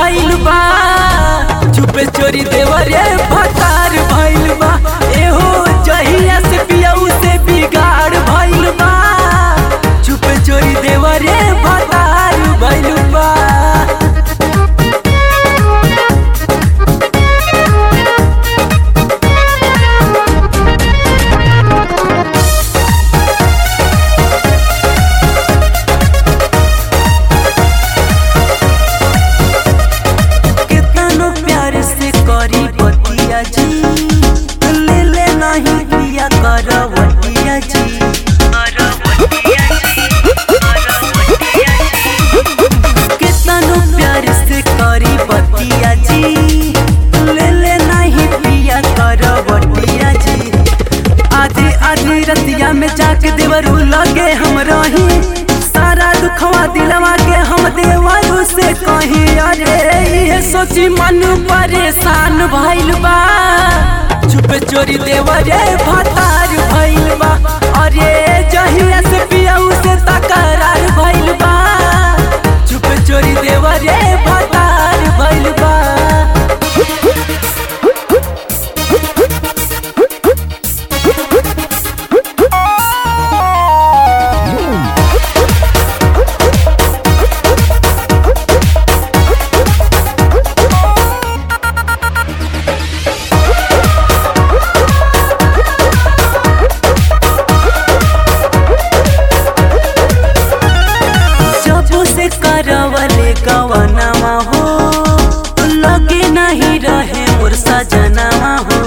भइल बा चुपे चोरी देवरे भतार भइल बा एहो जहिया से पियऊ से बिगाड़ भइल बा चुपे चोरी देवरे भतार भइल बा कितनो प्यार से करी बतिया जी ले ले नहीं पिया करवटिया जी कितनो प्यार से करी बतिया जी ले ले नहीं पिया करवटिया जी आधी आधी रतिया में जाके देवरू लगे हम रही सारा दुखवा दिलवा के हम देवरू से कही अरे ये सोची मन परेशान भइल बा चुप चोरी देवरे भतार भइल बा अरे जहिया से पियऊ से तकरार भइल बा चुप चोरी देवरे भतार भइल बा जब से करवले गवनामा हो लगे नहीं रहे मोर सजनामा हो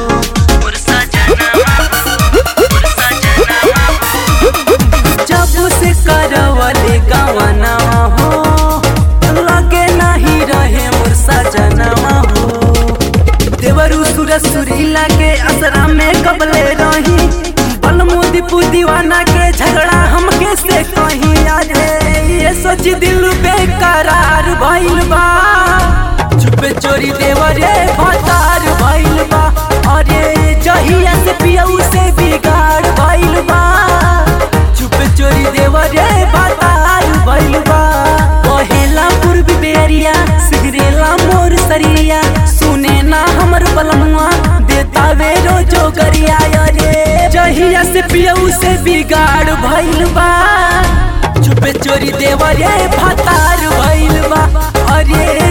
जब से करवले गवनामा हो लगे नहीं रहे मोर सजनामा हो देवरू सूरज सुरीला के असरा में कबले रही बलमुदी दीवाना के झगड़ा हमके से कहीं अरे ये सोच दिल बेकरार भइल बा चुपे चोरी देवरे भतार भइल बा अरे जहिया से पियऊ से बिगाड़ भइल बा चुपे चोरी देवरे भतार भइल बा पहेला पूर्वी बेरिया सिगरेला मोर सरिया सुने ना हमर बलमुआ देता वे रोजो गरिया अरे जहिया से पियऊ से बिगाड़ भइल बा चुपे चोरी देवरे भतार भइल बा अरे